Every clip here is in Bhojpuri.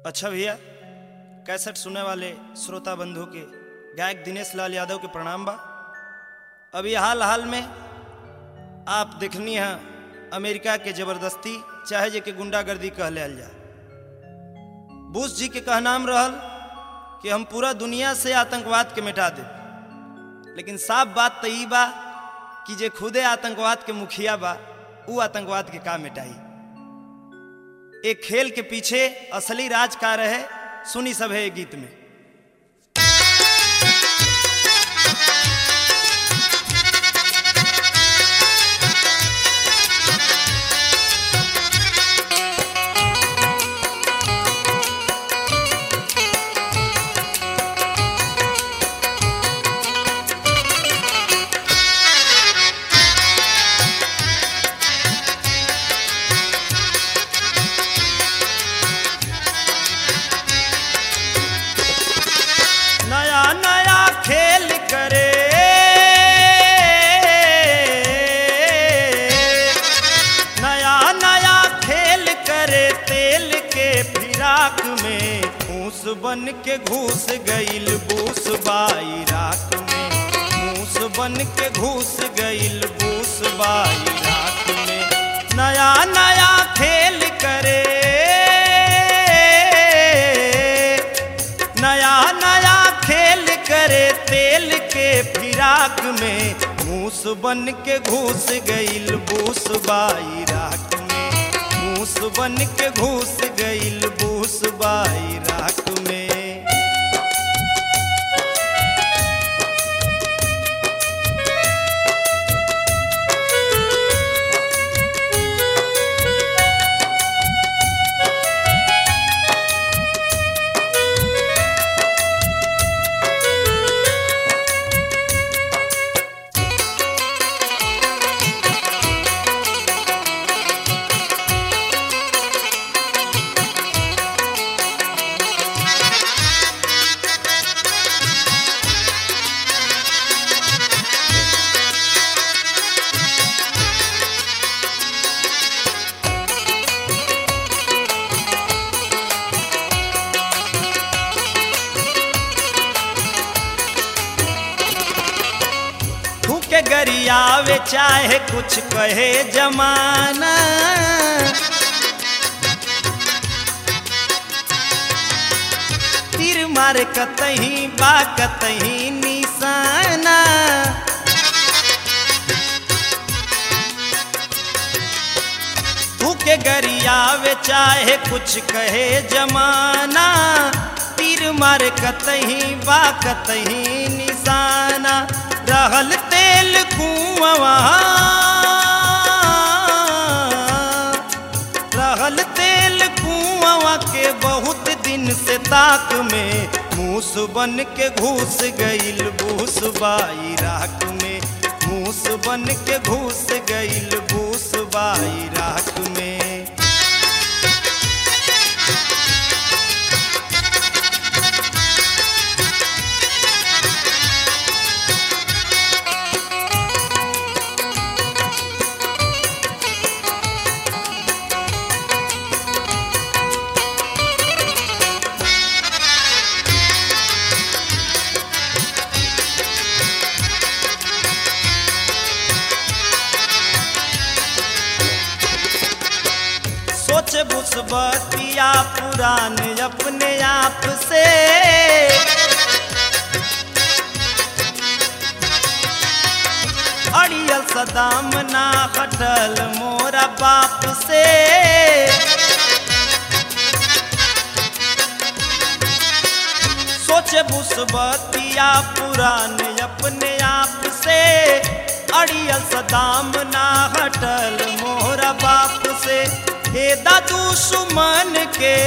अच्छा भैया कैसेट सुने वाले श्रोता बंधु के गायक दिनेश लाल यादव के प्रणाम बा अभी हाल हाल में आप देखनी है अमेरिका के जबरदस्ती चाहे जे के गुंडागर्दी कह लेल जा बुश जी के कहनाम रहल कि हम पूरा दुनिया से आतंकवाद के मिटा देब लेकिन साफ बात तो ई बा कि जे खुदे आतंकवाद के मुखिया बा ऊ आतंकवाद के का मिटाई एक खेल के पीछे असली राज का रहे सुनी सब है गीत में नया नया खेल करे नया नया खेल करे तेल के फिराक में फूस बन के घुस गईल बूस बाई राख में मूस बन के घुस गईल बूस बाई राख में नया नया खेल करे नया नया खेल करे तेल के फिराक में मूस बन के घुस गईल बूस बाई राख में मूस बन के घुस गईल बूस बाई राख में थूके गरियावे चाहे कुछ कहे जमाना तीर मार कतही बा कतही निशाना थूके गरियावे चाहे कुछ कहे जमाना तीर मार कतही बा कतही निशाना रहल तेल कुआवा रहल तेल कुआवा के बहुत दिन से ताक में मूस बन के घुस गईल बूस बाई राख में मूस बन के घुस गईल बूस बाई राख में सोच बुसबतिया पुरान अपने आप से अड़ियल सदाम ना हटल मोरा बाप से सोच बुसबतिया पुरान अपने आप से अड़ियल सदाम ना हटल मोरा बाप से हे दादू सुमन के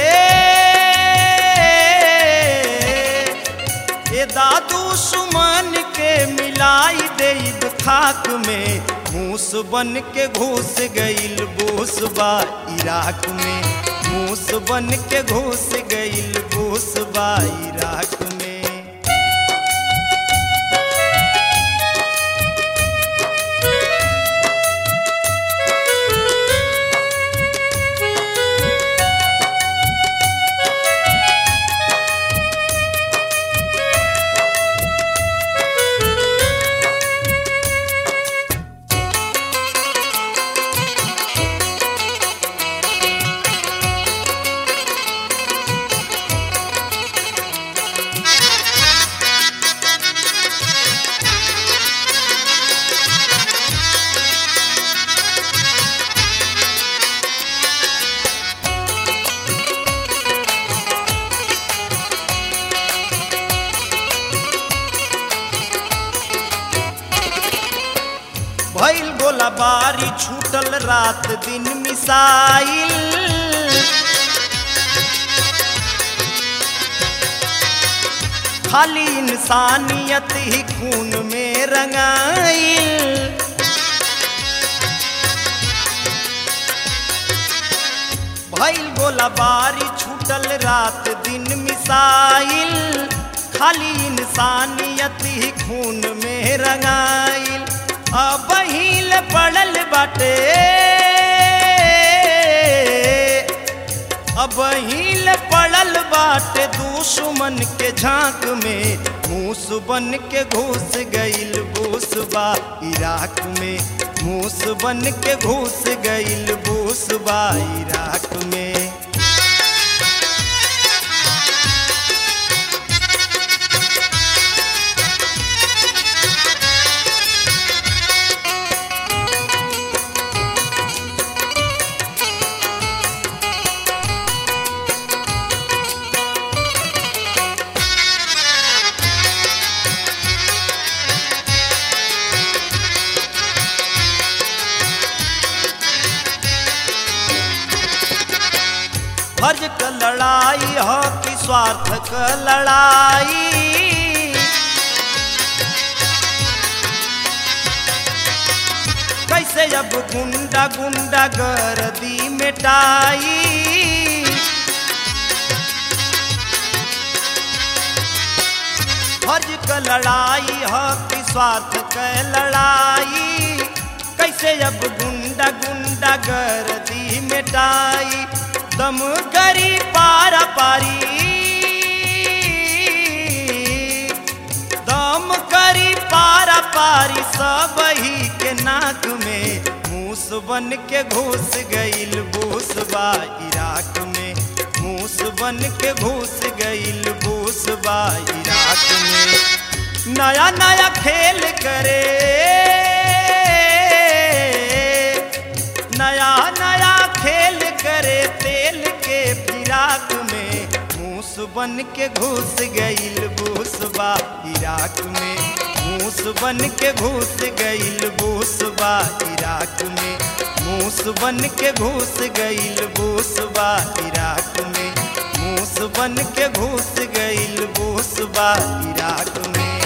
हे दादू सुमन के मिलाई देब खाक में मूस बन के घुस गईल बूस बा इराक में मूस बन के घुस गईल बूस बा इराक में Thank रात दिन मिसाइल खाली इंसानियत ही खून में रंगाइल भइल गोला बारी छूटल रात दिन मिसाइल खाली इंसानियत ही खून में रंगाइल अब हील पड़ल बाटे अब हील पड़ल बाटे दुश्मन के झांक में मूस बन के घुस गइल बूसबा इराक में मूस बन के घुस गइल बूसबा इराक में फर्ज क लड़ाई हो कि स्वार्थ क लड़ाई कैसे अब गुंडा गुंडा गर्दी मिटाई फर्ज क लड़ाई हो कि स्वार्थ क लड़ाई कैसे अब गुंडा गुंडा गर्दी मिटाई दम करी पारा पारी दम करी पारा पारी सब ही के नाक में मूस बन के घुस गइल बूसबा इराक में मूस बन के घुस गइल बूसबा इराक में नया नया खेल करे नया नया खेल करे तेल के फिराक में मूस बन के घुस गइल बूसबा इराक में मूस बन के घुस गइल बूसबा इराक में मूस बन के घुस गइल बूसबा इराक में मूस बन के घुस गइल बूसबा इराक में